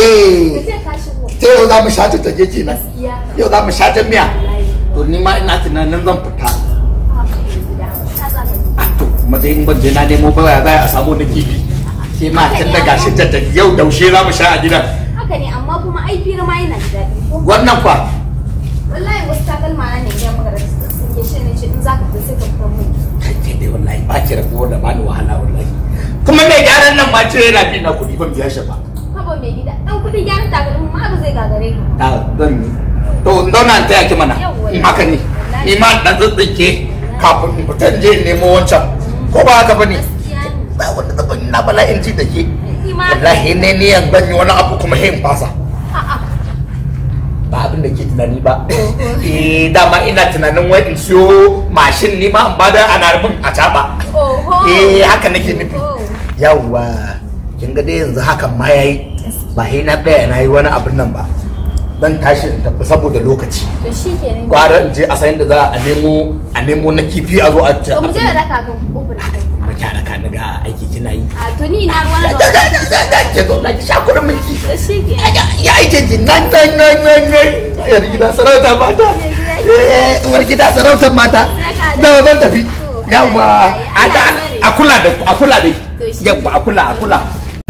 eh ce ka shigo ta yau za mu sha ta take kenan gaskiya yau za mu sha ta miya wallahi to ni ma ina tunanin zan fita haka ne gida ka za ka yi a to kuma dai in ban je na nemo ba ya za a samu na kifi ke ma tun da gashi ta tafi yau daushe za mu sha a gidan haka ne amma kuma ai fira ma yana da daɗi ko wannan fa wallahi wasu takalma na ne ya magana sun yi shi ne ce in za ka fita sai ka fita mun kai ke dai wallahi ba ki rabuwa da bani wahala wallahi kuma mai gyaran nan ma ce yana bi na kuɗi ban biya shi ba haba mai gida dan kuɗin gyaran takalma ma ba zai gagare ka ta zan yi to in zauna in taya ki mana Yawwa. in haka ne ni ma dan tsitsinke kafin in fita in je in nemo wancan ko ba haka bane gaskiya ne ba wanda zan yi na bala'in ji da ke Ni ma wallahi ne ni yan ban yi wani abu kuma hin fasa a'a ba abin da ke tunani ba eh dama ina tunanin wai in siyo mashin ni ma in bada ana rubin a taba oho eh haka nake nufi Oh. yawwa kin ga dai yanzu hakan ma yayi ba sai na tsaya na yi wani abin nan ba zan tashi in tafi saboda lokaci to shi kenan gwara in je a sayin da za a nemo a nemo na kifi a zo a ci to mu je da raka kan kofar ba ki da ka ga aiki kina yi a to ni na ruwan da da da da da ke zo na ki sha kuɗin mulki to shi kenan ya aike ki nan nan nan nan nan yar gida sarauta mata eh uwar gida sarautar mata da zan tafi yawa a da a kula da a kula da yawa a kula a kula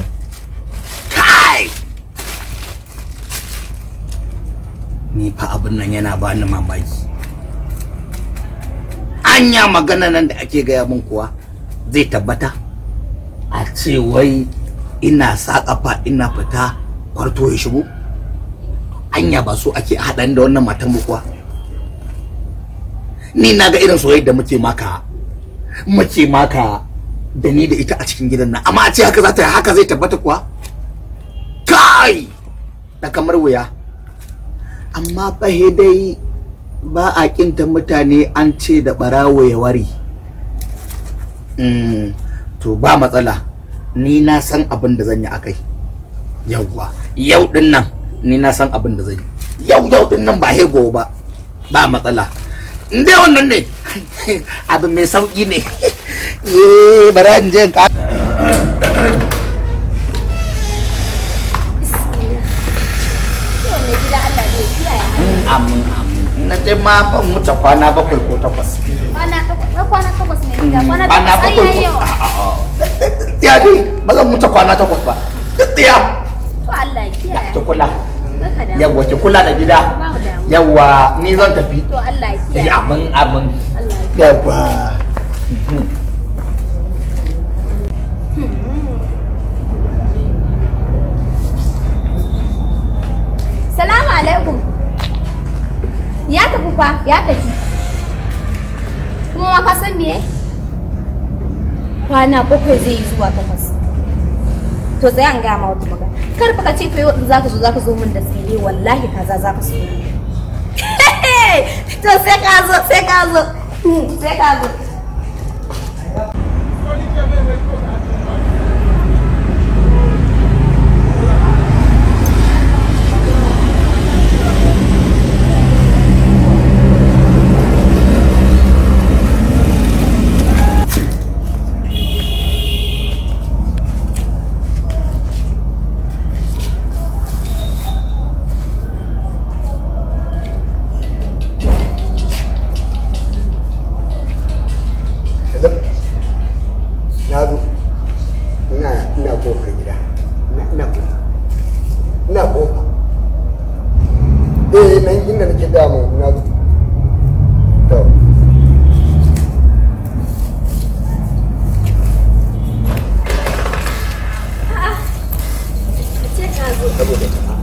kai ni fa abin nan yana bani mamaki anya magana nan da ake gaya min kuwa zai tabbata a ce wai ina sa kafa ina fita kwarto ya shigo anya ba so ake haɗan da wannan matan mu kuwa ni na ga irin soyayya da muke maka muke maka da ni da ita a cikin gidan nan amma a ce haka za ta haka zai tabbata kuwa kai da kamar wuya amma fa he dai ba a kinta mutane an ce da barawo ya wari Mm, to ba matsala ni na san abin da zan yi akai yauwa yau din nan ni na san abin da zan yi yau yau din nan ba hego ba ba matsala in dai wannan ne abu mai sauki ne eh bara in je in ka to mai gida Allah zai kiyaye amin amin na je ma ban wuce kwana bakwai ko takwas kwana takwas na kwana takwas mai gida kwana kwana takwas ai bakwai yayi ko yawa ya dai ba zan wuce kwana takwas ba ya to Allah ya kiyaye ki kula Baka da yawwa ki kula da gida ba mu damu yawwa ni zan tafi to Allah ya Eh, kiyaye amin amin Allah ya kiyaye yawwa Salamu alaikum. Ya tafi fa, ya tafi. Kuma ma ka san me? Kwana bakwai zai yi zuwa takwas. To sai an gama wata magana. Kar fa ka ce fa yau in zaka zo zaka zo min da tsire wallahi kaza zaka so. To sai ka zo, sai ka zo. Sai ka zo. na zo ina ina kofar gida ina ina kofa ina kofa eh nan inda nake damu na zo to Sai ka zo. saboda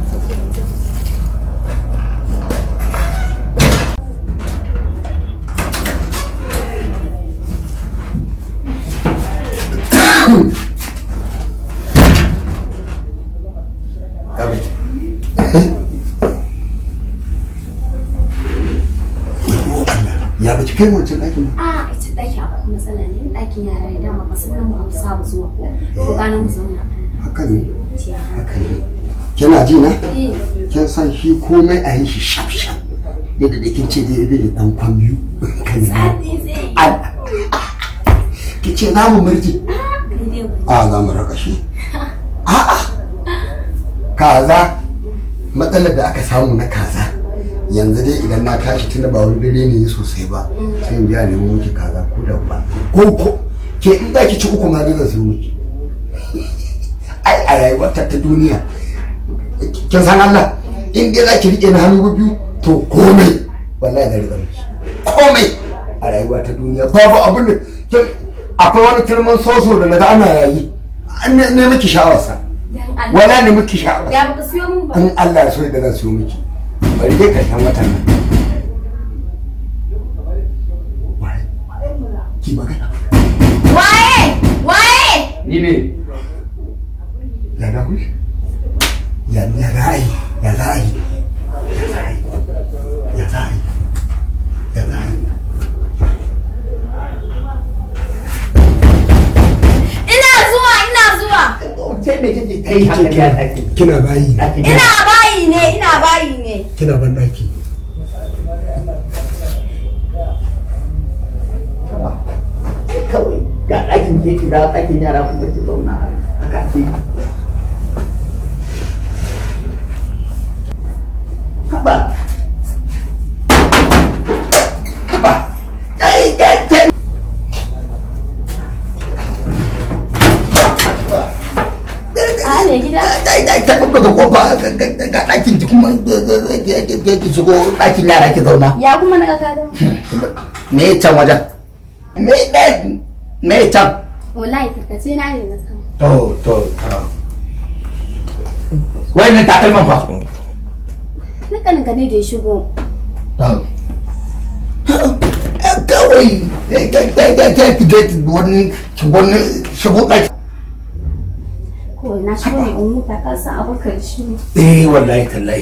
ya ba ki kai wancan ɗakin ba A ita ɗaki akwai matsala ne ɗakin yara ne dama ba su nan ba mu saba zuwa ko ko ganin mu zauna. haka ne Ce haka ne kina ji na Eh. kin san shi komai a yi shi shaf shaf yadda da kin ce dai dai da dan kwan biyu kan yi Sati zai yi. Ai, ki ce za mu murji Kai dai wani. a za mu raka shi a'a kaza matsalar da aka samu na kaza yanzu dai idan na tashi tunda ba wani dare ne sosai ba sai in biya nemo miki kaza ko da ba ko ko ke in za ki ci uku ma zan sayo miki ai a rayuwar ta ta duniya kin san Allah in dai za ki rike na hannu biyu to komai wallahi da riga miki komai a rayuwa ta duniya babu abin da kin- akwai wani turman soso da naga ana yayi an ne ne miki sha'awarsa wala ne miki sha'awarsa Ya baka siyo mun ba. in Allah ya so da zan siyo miki bari dai karshen watan nan Waye? ki magana Waye? Waye? ni ne ya da kuyi ya ya ra'ayi ya ra'ayi ya ra'ayi ya ra'ayi ya ra'ayi Ina zuwa, ina zuwa. sai me kake kai haka ne a ɗaki kina bayi ne ɗaki Ina bayi ne, ina bayi ne. kina ban daki kawai ga ɗakin ke ki da ɗakin yara kuma ki zauna a kafi haba haba ai ai ai A ne gida? ai ai ta kuma da kofa ga ɗakin ki kuma ki shigo ɗakin yara ki zauna Ya kuma na kaka da? me ya can wajen me ɗaya me ya can Wallahi tarkace na ne na sama. to to to wannan takalman fa Dukkanin ka ne da ya shigo. kawai ta ki je wani wani shigo ɗaki Kawai na shigo ne in huta ka san abokan shi ne. eh wallahi tallahi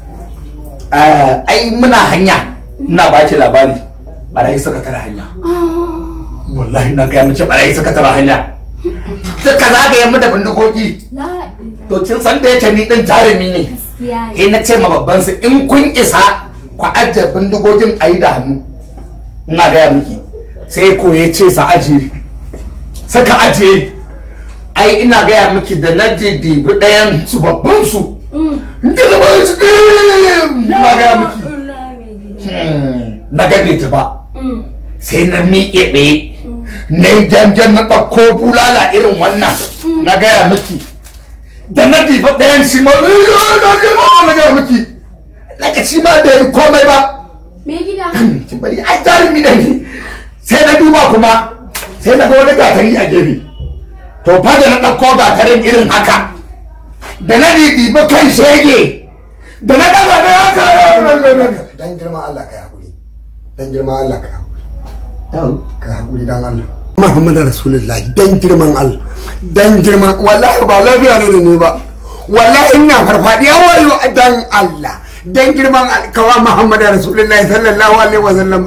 ai muna hanya ina ba ki labari barayi suka tara hanya wallahi na gaya mace barayi suka tara hanya suka zagaye mu da bindigogi La to kin san da yake ni din jarumi ne gaskiya ne. eh na ce ma babban su in kun isa ku ajiye bindigogin a yi da hannu ina gaya miki sai ko ya ce sa ajiye suka ajiye ai ina gaya miki da na je dibi ɗayan su babban su da na ba su ina gaya miki Hmm, na gane ta ba sai na miƙe ɗaya na yi janjan na ɗauko bulala irin wannan na gaya miki da na diba ɗayan shi ma na gaya na gaya miki na ka shi ma da yi komai ba Me gida? ki bari ai jarumi da ni sai na duba kuma sai na ga wani gatari a gefe to fa da na ɗauko gatarin irin haka da na dibi kan shege da na ɗaga da haka dan girman Allah ka hakuri dan girman Allah ka hakuri ka hakuri dan Allah Muhammadu Rasulullah dan girman Allah dan girman wallahi ba lafiya ne da ni ba wallahi ina farfadiya wayo dan Allah dan girman Allah kawa Muhammadu Rasulullah sallallahu alaihi wa sallam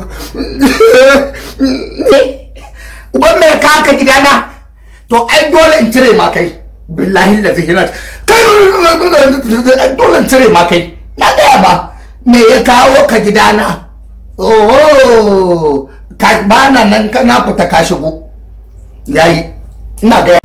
uban mai ka haka gidana to ai dole in cire ma kai billahi da zihinat kai ai dole in cire ma kai na gaya ba me ya kawo ka gidana oh ka bana nan ka na fita ka shigo yayi ina gaya